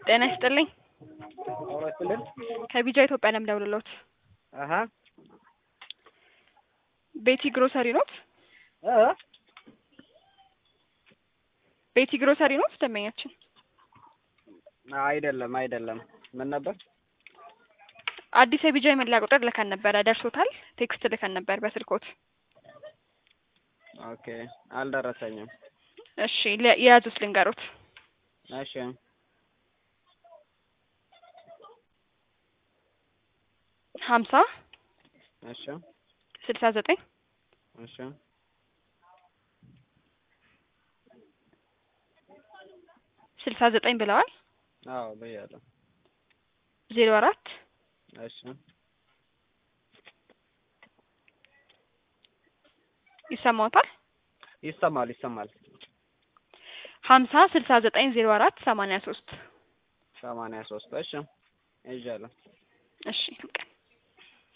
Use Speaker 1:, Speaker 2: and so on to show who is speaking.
Speaker 1: ጤና ይስጥልኝ።
Speaker 2: ጤና ይስጥልን።
Speaker 1: ከቢጃ ኢትዮጵያ ነው የምደውልልዎት።
Speaker 2: አሀ
Speaker 1: ቤቲ ግሮሰሪ ኖት?
Speaker 2: እ
Speaker 1: ቤቲ ግሮሰሪ ኖት ደንበኛችን?
Speaker 2: አይደለም አይደለም። ምን ነበር?
Speaker 1: አዲስ የቢጃ የመለያ ቁጥር ልከን ነበረ። ደርሶታል? ቴክስት ልከን ነበር በስልኮት።
Speaker 2: ኦኬ አልደረሰኝም።
Speaker 1: እሺ ለ- የያዙት ልንገሮት።
Speaker 2: እሺ
Speaker 1: ሀምሳ
Speaker 2: እሺ
Speaker 1: ስልሳ ዘጠኝ
Speaker 2: እሺ
Speaker 1: ስልሳ ዘጠኝ ብለዋል።
Speaker 2: አዎ ብያለሁ።
Speaker 1: ዜሮ አራት
Speaker 2: እሺ
Speaker 1: ይሰማዎታል?
Speaker 2: ይሰማል ይሰማል።
Speaker 1: ሀምሳ ስልሳ ዘጠኝ ዜሮ አራት ሰማንያ ሶስት
Speaker 2: ሰማንያ ሶስት እሺ ይዣለሁ።
Speaker 1: እሺ